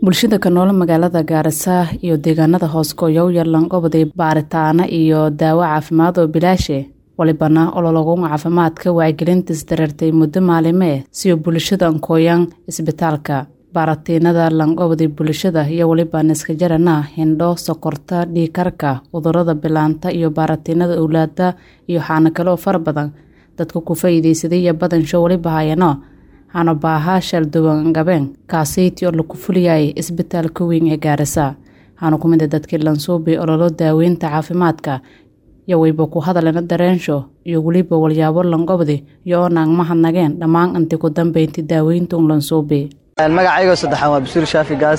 bulshada ka nool magaalada gaarisa iyo deegaanada hoos gooyow yalan goboday baaritaana iyo daawo caafimaad oo bilaashe walibana olologun caafimaadka wacyigelintiis dareertay muddo maalime siyo bulshada nkooyan isbitaalka baaratiinada lanqoboday bulshada iyo weliba niskajarana hindho sokorta dhiikarka cudurada bilaanta iyo baaratiinada owlaada iyo xaano kale oo fara badan dadka ku faa'iidaysaday iyo badansho weliba hayano hana baaha shalduwan gabeen kaasiyti oo lagu fuliyay isbitaalka weyn ee gaarisa hana ku mida dadkii lansuubi ololo daaweynta caafimaadka iyo wayba ku hadalena dareensho iyo weliba walyaabo lanqobdi iyo oo naang mahadnageen dhammaan intii ku dambeynti daaweyntuun lansuubi magacaygo saddexaan waa basuur shaafi gaas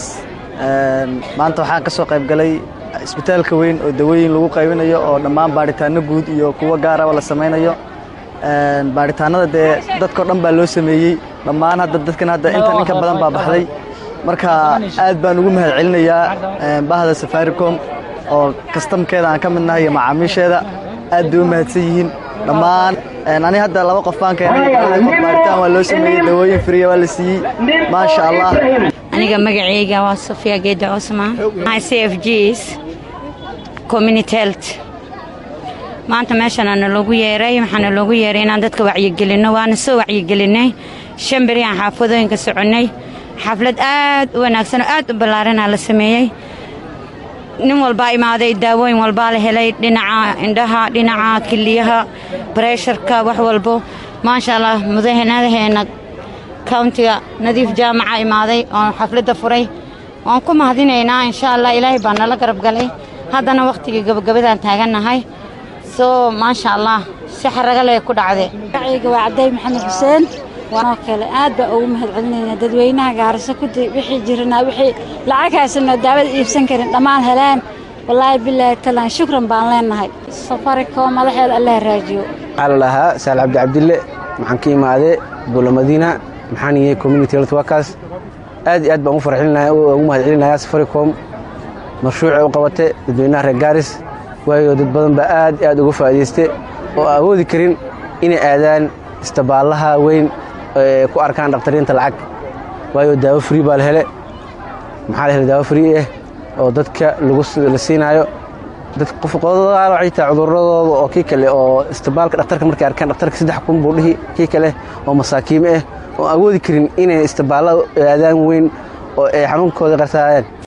maanta waxaan ka soo qayb galay isbitaalka weyn oo dawooyin lagu qaybinayo oo dhammaan baaritaano guud iyo kuwo gaaraba la samaynayo baaritaanada dee dadkao dhan baa loo sameeyey dhammaan hadda dadkan hadda intan inka badan baa baxday marka aad baan ugu mahad celinayaa bahda safaricom oo kastamkeeda aan ka midnahay iyo macaamiisheeda aad bay u mahadsan yihiin dhammaan ani hadda laba qof baan keenay baaritaan waa loo sameeyey dawooyin friya waa la siiyey maasha allah aniga magacayga waa sofia geeda cusman c f gs community health maanta meeshana naloogu yeeray waxaana loogu yeeray inaan dadka wacyigelinno waana soo wacyigelinay shan beri aan xaafadooyinka soconnay xaflad aad u wanaagsan oo aad u ballaaranaa la sameeyey nin walbaa imaaday daawooyin walbaa la helay dhinaca indhaha dhinaca kiliyaha bareesharka wax walbo maasha allah mudahanadaheena countiga nadiif jaamaca imaaday oon xafladda furay waan ku mahadinaynaa insha allah ilaahay baa nala garab galay haddana wakhtigii gabagabadaan taagannahay soo maasha allah si xaraga leh ku dhacde magacayga waa cabday maxamed xuseen waanoo kale aad baa ugu mahad celinaynaa dadweynaha gaarisa kudi wixii jiranaa wixii lacag haysanoo daawada iibsan karin dhammaan heleen wallaahi bilaahi talaan shukran baan leennahay safaricom madaxeeda allah raajiyo waxaa la dhahaa saal cabdi cabdille maxaan ka imaadee buula madiina maxaan yahay community health workers aad iyo aad baan ugu mahad celinayaa safaricom mashruucay u qabate dadweynaha reer gaaris waayo dad badan baa aad aad uga faa'iidayste oo awoodi karin inay aadaan istabaallaha weyn ku arkaan dhakhtariinta lacag waayo daawo frii baa la hele maxaa la hele daawo frii ah oo dadka la siinaayo qofqodaal waxay tahay cuduradooda oo kii kale oo istibaalka dhakhtarka markay arkaan dhakhtarka saddex kun buu dhihi kii kale oo masaakiime ah oo awoodi karin inay istibaalla aadaan weyn oo ay xanuunkooda qarsaayaan